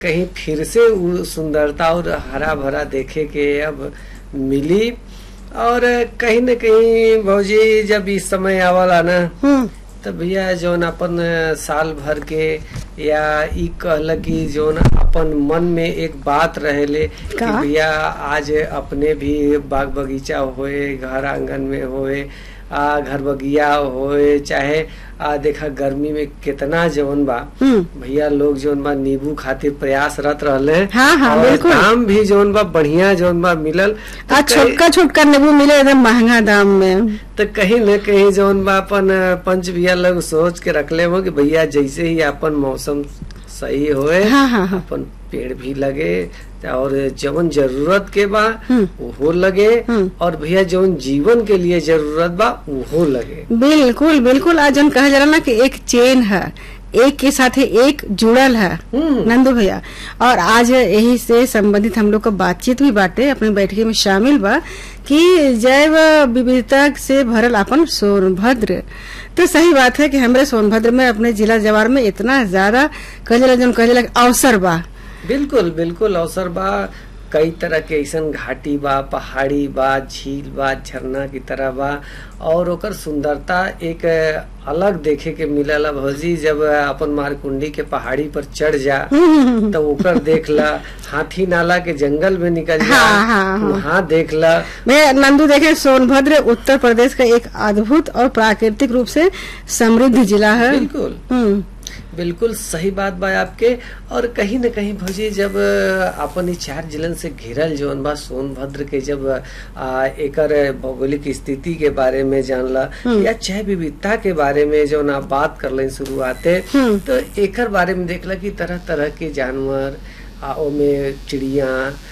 कहीं फिर से वो सुंदरता और हरा भरा देखे के अब मिली और कहीं न कहीं भौजी जब इस समय आवला ना हम्म तो भैया जौन अपन साल भर के या ई कहल कि जौन अपन मन में एक बात रहेले कि का? भैया आज अपने भी बाग बगीचा होए घर आंगन में होए आ घर बगिया होए चाहे आ देखा गर्मी में कितना जौन बा हम्म भैया लोग जौन बा नींबू खातिर प्रयासरत रहले हाँ, हाँ, और बिल्कुल। दाम भी जौन बा बढ़िया जौन बा मिलल तो आ कई- छोटका छोटका नींबू मिले एकदम महंगा दाम में तो कहीं न कहीं जौन बा अपन पंच भैया लोग सोच के रखले हो कि भैया जैसे ही अपन मौसम सही होए हाँ हाँ हाँ अपन पेड़ भी लगे और जवन जरूरत के बा हम्म। वो लगे हम्म। और भैया जवन जीवन के लिए जरूरत बा वो लगे बिल्कुल बिल्कुल आज जन कहा जाला ना कि एक चेन है एक के साथ ही एक जुड़ल है हम्म। नंदू भैया और आज यही से संबंधित हम लोग का बातचीत भी बाटे अपने बैठकी में शामिल बा कि जैव विविधता से भरल अपन सोनभद्र तो सही बात है कि हमारे सोनभद्र में अपने जिला जवार में इतना ज्यादा कहला जन कहला अवसर बा बिल्कुल बिल्कुल अवसर बा कई तरह के ऐसन घाटी बा पहाड़ी बा झील बा झरना की तरह बा और ओकर सुंदरता एक अलग देखे के मिलला भौजी जब अपन मारकुंडी के पहाड़ी पर चढ़ जा तो ओकर देख ला हाथी नाला के जंगल में निकल जा हाँ, हाँ, हाँ। वहाँ देख ला मैं नंदू देखे सोनभद्र उत्तर प्रदेश का एक अद्भुत और प्राकृतिक रूप से समृद्ध जिला है बिल्कुल हम्म बिल्कुल सही बात बा आपके और कहीं न कहीं भौजी जब अ, अपन ई चार जिलन से घिरल जौन बा सोनभद्र के जब आ, एकर भौगोलिक स्थिति के बारे में जानला या चाहे विविधता के बारे में जौन आप बात कर शुरुआते हम्म। तो एकर बारे में देखला कि तरह तरह के जानवर आ ओमे चिड़िया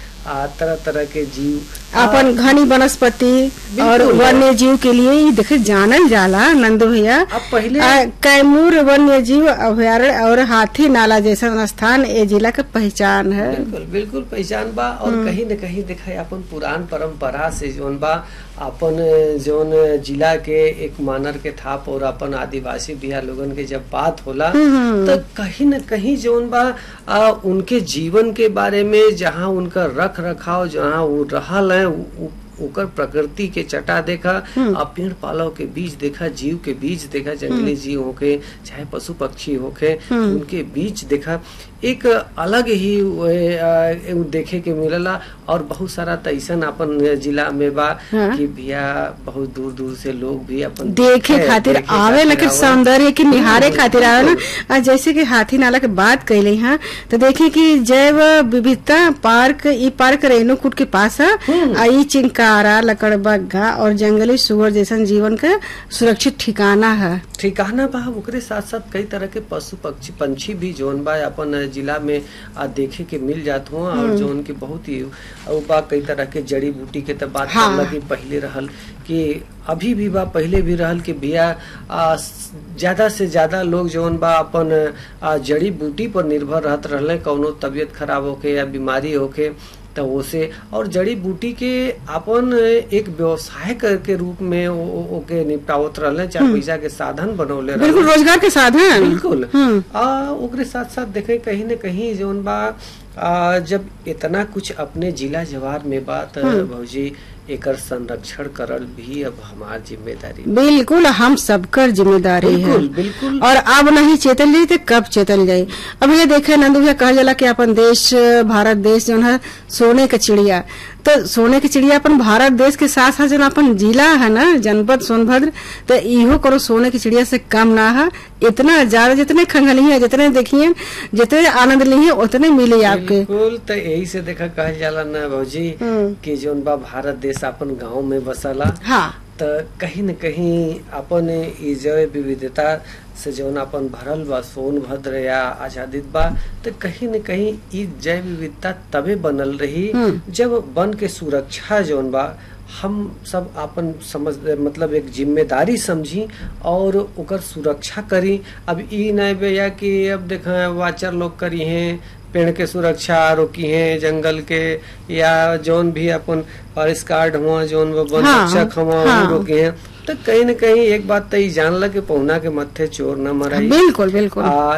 आ तरह तरह के जीव आ, अपन घनी वनस्पति और बिल्कुल। वन्य जीव के लिए ये देखे जानल जाला नंदू भैया अब पहले आ, कैमूर वन्य जीव अभ्यारण्य और हाथी नाला जैसा स्थान ये जिला का पहचान है बिल्कुल बिल्कुल पहचान बा और कहीं न कहीं देखा अपन पुरान परंपरा से जोन बा अपन जोन जिला के एक मानर के थाप और अपन आदिवासी बिया लोगन के जब बात होला तो कहीं न कहीं जोन बा आ, उनके जीवन के बारे में जहाँ उनका रख रखाव जहाँ वो रहल है उ- उ- ओकर प्रकृति के चटा देखा आ पेड़ पालव के बीच देखा जीव के बीच देखा जंगली जीव होके चाहे पशु पक्षी होके उनके बीच देखा एक अलग ही वे, आ, उ देखे के मिलला और बहुत सारा तैसन अपन जिला में बा हाँ। कि भैया बहुत दूर दूर से लोग भी अपन देखे खातिर देखे आवे न खातिर कि आवे। सौंदर्य के निहारे बिल्कुल, खातिर आवे ना बिल्कुल। आ जैसे कि हाथी नाला के बात कैले हैं तो देखिए कि जैव विविधता पार्क ई पार्क रेणुकूट के पास है आ ई चिंकारा लकड़बग्घा और जंगली सुअर जैसन जीवन का सुरक्षित ठिकाना है ठिकाना बा ओकरे साथ साथ कई तरह के पशु पक्षी पंछी भी जोन बा अपन जिला में आ देखे के मिल जात हुआ और जोन के बहुत ही और बा कई तरह के जड़ी बूटी के तो बात हाँ। करला कि पहले रहल कि अभी भी बा पहले भी रहल कि भैया आ, स- ज्यादा से ज्यादा लोग जोन बा अपन आ, जड़ी बूटी पर निर्भर रहत रहले कौनो तबीयत खराब होके या बीमारी होके तो ओसे और जड़ी बूटी के अपन एक व्यवसाय कर के रूप में ओ, ओ, ओके निपटावत रहले चार पैसा के साधन बनौले रहले बिल्कुल रोजगार के साधन बिल्कुल हम्म। आ ओकरे साथ साथ देखे कहीं न कहीं जोन बा आ, जब इतना कुछ अपने जिला जवार में बात भौजी एकर संरक्षण करल भी अब हमार जिम्मेदारी बा। बिल्कुल हम सबकर जिम्मेदारी है बिल्कुल बिल्कुल और अब नहीं चेतल जाई तो कब चेतल जाई अब ये देखे नंदू भैया कहा जाला कि अपन देश भारत देश जो है सोने का चिड़िया तो सोने की चिड़िया अपन भारत देश के साथ साथ जो अपन जिला है ना जनपद सोनभद्र तो इहो करो सोने की चिड़िया से कम ना है इतना ज्यादा जितने खंगलिए जितने देखिए जितने आनंद लिए उतने मिले आपके बिल्कुल तो यही से देखा कहल जाला ना भौजी हम्म। कि जोन बा भारत देश अपन गांव में बसला हाँ त कहीं न कहीं अपन ई जैव विविधता से जौन अपन भरल बा सोनभद्र या आजादित बा तो कहीं न कहीं ई जैव विविधता तबे बनल रही हम्म। जब वन के सुरक्षा जौन बा हम सब अपन समझ मतलब एक जिम्मेदारी समझी और ओकर सुरक्षा करी अब ई नहीं भैया कि अब देखा वाचर लोग करी हैं पेड़ के सुरक्षा रोकी हैं जंगल के या जौन भी अपन फॉरेस्ट गार्ड हुआ जौन वो वन हाँ, रक्षक हुआ हाँ। वो रोके हैं तो कहीं न कहीं एक बात तो ई जानला कि पहुना के मत्थे चोर न मराई बिल्कुल बिल्कुल आ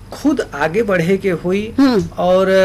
खुद आगे बढ़े के हुई हम्म। और